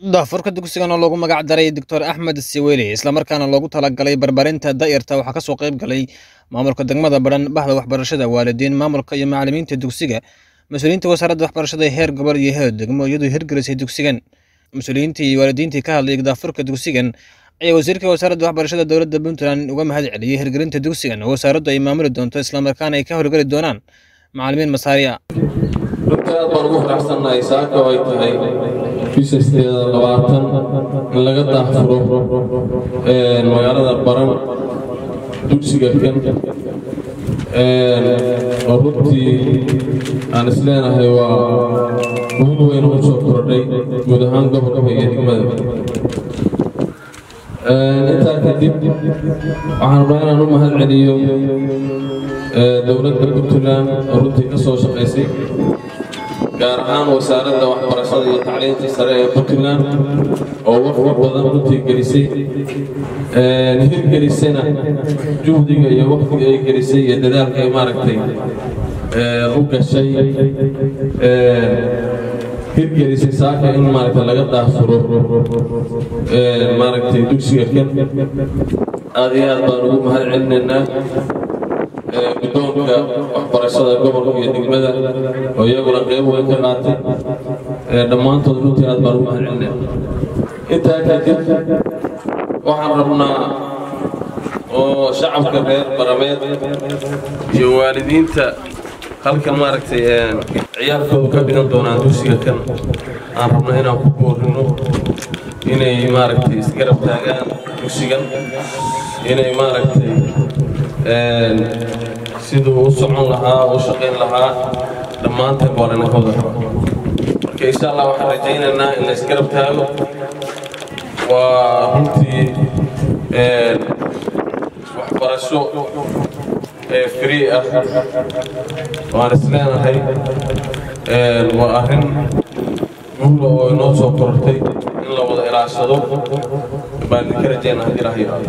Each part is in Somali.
daafurka dugsigan oo loogu magac daray doctor axmed siweli islamarkaana loogu talagalay barbarinta da'yarta waxaa kasoo qayb galay maamulka degmada badhan bahda waxbarashada waalidiin maamulka iyo macalimiinta dugsiga mas-uuliyiinta wasaaradda waxbarashada heer gobol iyo heer degmo iyadoo hirgelisay dugsigan mas-uuliyiintii iyo waalidiintii ka hadlay daafurka dugsigan ayaa wasiirka wasaaradda waxbarashada dowladda puntland uga mahad celiyey hirgelinta dugsigan oo wasaaraddu ay maamuli doonto islamarkaana ay ka horgeli doonaan macalimiin masaariya runtii aad baan ugu faraxsannahay saaka oo ay tahay bisha sideeda labaatan in laga daahfuro magaalada baran dugsiga kan oo runtii aan isleenahay waa muhiim weyn u soo kordhay guud ahaan gobolka iyo degmada intaa kadib waxaan rabnaa inaan u mahad celiyo dowladda puntland oo runtii ka soo shaqaysay gaar ahaan wasaaradda waxbarashada iyo tacliinta sare ee puntland oo waqti badan runtii gelisay hirgelisayna juhdiga iyo waqtiga ay gelisay iyo dadaalka ay maaragtay u gashay hirgelisay saaka in maaragtay laga daafuro maaragtay dugsiga kan aad iyo aad baan ugu mahad celinaynaa guddoonka waxbarashada gobolka iyo degmada oo iyaguna qeyb weyn ka qaatay dhammaantood runtii aad baan ugu mahad celinayna intaa kadib waxaan rabnaa oo shacabka reer barameed iyo waalidiinta halkan maaragtay ciyaalkoodu ka dhigan doonaan dugsiga kan aan rabno inaan ku boorino inay maaragtay isgarab taagaan dugsigan inay maaragtay siduu u socon lahaa u shaqayn lahaa dhammaanteen baa lana ka wada raba marka insha allah waxaan rajaynaynaa in la isgarab taago waa runtii waxbarasho free ah waan isleenahay waa arrin guula oo inoo soo korortay in la wada ilaashado baan idinka rajaynaa haddii ilaah yiraahdo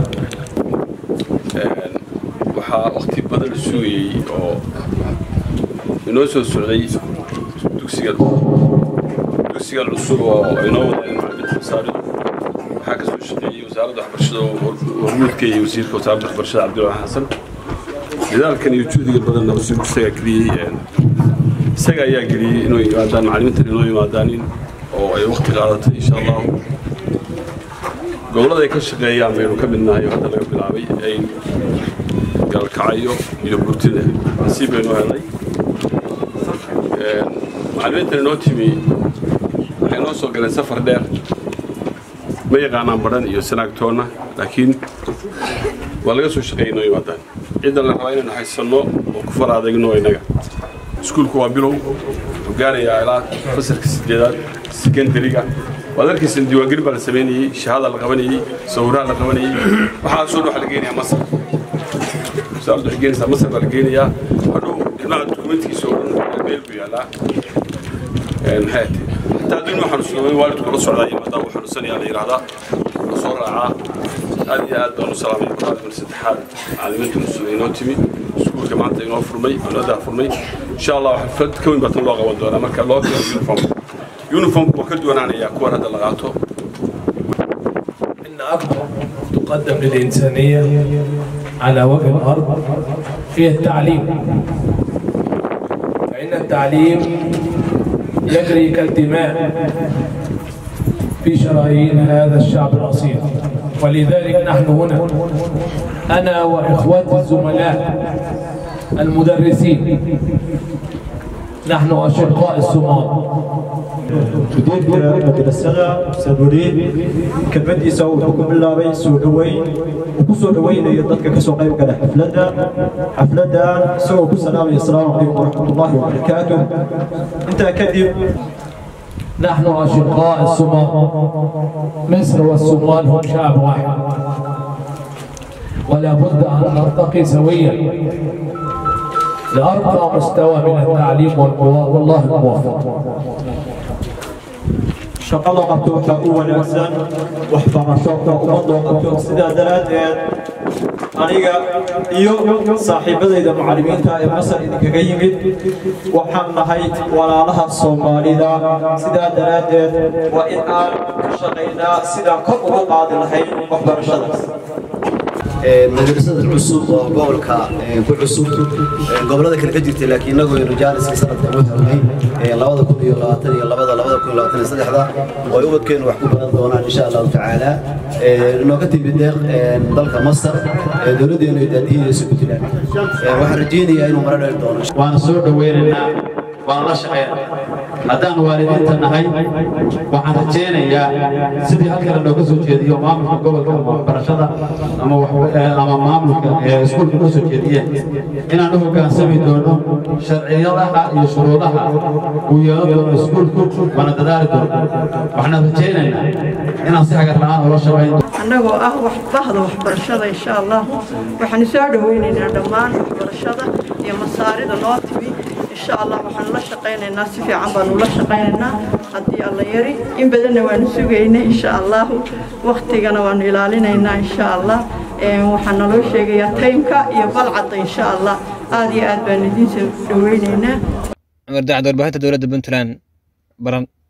waxaa waqti badan la sugayey oo inoo soo socday dugsiga dugsiga cusub oo inoo wadeen macalimiinta masaaridu waxaa ka soo shaqeeyey wasaaradda waxbarashada hormuudka iyo wasiirka wasaaradda waxbarashada cabdiraxmaan xasan dadaalkan iyo juhdiga badanna wasiirku isagaa geliyey isaga ayaa geliyey inuu yimaadaan macalimiintan inoo yimaadaanin oo ay waqti qaadatay insha allahu gobollada ay ka shaqeeyaan baynu ka midnahay oo hadda laga bilaabay ay galkacayo iyo burtida nasiib baynu helnay macalimiintan inoo timi waxay noo soo galeen safar dheer ma yaqaanaan badhan iyo sanaagtoonna laakiin waa laga soo shaqeeyay inoo yimaadaan ciddan la rabaa inaynu haysanno oo ku fara adagno innaga iskuulku waa bilow wuxuu gaarayaa ilaa fasalka sideedaad sekondariga waad arkaysan diiwaangelin baa la samaynayey shahaada la qabanayey sawiraha la qabanayey waxaasoo dhan waxaa la geenayaa masar wasaaraddu waxay geenaysaa masar baa la geenayaa hadhow ilmaha dukumentigiisa oo dhan meel buu yaallaa maxay tahay hataa haddii inuu xanuunsado waalidku la socdaa yimaada uu xanuunsanayaa la yidhaahdaa la soo raacaa aad iyo aad baan u salaamay kuraadman saddexaad macalimiinta cusub inoo timi iskuulka maanta inoo furmay oo inoo daafurmay insha allah waxaa fad ka weyn baa tan loo qaban doonaa marka loo keeno uniform uniformku waa ka duwanaanayaa kuwan hadda la qaato إن أكبر تقدم للإنسانية على وجه الأرض هي التعليم فإن التعليم يجري كالدماء في شرايين هذا الشعب الأصيل ولذلك نحن هنا أنا وإخواتي الزملاء المدرسين نحن أشقاء الصومال mudiirka madrasada sabuuriin kelmadiisa wuxuu ku bilaabay soo dhoweyn uu ku soo dhoweynayo dadka ka soo qayb gala xafladda xafladdan isagoo ku salaamaya asalaamu calaykum waraxmatullaahi wabarakaatu intaa kadib نحن أشقاء الصومال مصر والصومال هم شعب واحد ولا بد أن نرتقي سويا لأرقى مستوى من التعليم والقوى والله الموفق shaqada qabto waxaa u wanaagsan waxbarasho ummadoo qabto sidaa daraaddeed aniga iyo saaxiibadayda macallimiinta ee masar idinkaga yimid waxaan nahay walaalaha soomaalida sidaa daraaddeed waa in aan ka shaqaynaa sidaan kor ugu qaadi lahayn waxbarashada madrasada cusub oo gobolka ku cusub gobolada kale ka jirtay laakiin inagu aynu jaaliska sanadka u helnay labada kun iyo labaatan iyo labada labada kun iyo labaatan iyo saddexda oo ay ubadkeenu wax ku baran doonaan insha allahu tacaala inooga timid deeq dalka masar dowladdeenu ay daadiyeysa puntland waxaan rajeynayaa inuu mara dhali doono waana soo dhoweynaynaa waana la shaqaynaa haddaan waalidiinta nahay waxaan rajaynayaa sidii halkale looga soo jeediyo maamulka gobolka ama waxbarashada ama ama maamulka iskuulka loo soo jeediyeen inaan u hoggaansami doono sharciyadaha iyo shuruudaha uu yeelan doono iskuulku waana dadaali doono waxaan rajaynaynaa inaan si hagar la'aan ula shaqayn annagoo ah bahda waxbarashada insha allah waxaan soo dhoweynaynaa dhammaan waxbarashada iyo masaarida noo timi insha allah waxaan la shaqaynaynaa si fiican baanu la shaqaynaynaa haddii alla yari in badanna waanu sugaynay insha allahu waktigana waanu ilaalinaynaa insha allah waxaan naloo sheegayaa taymka iyo balcadda insha allah aad iyo aad baanu idiin soo dhoweynaynaa cumar dacad warbaahinta dowladda puntland baran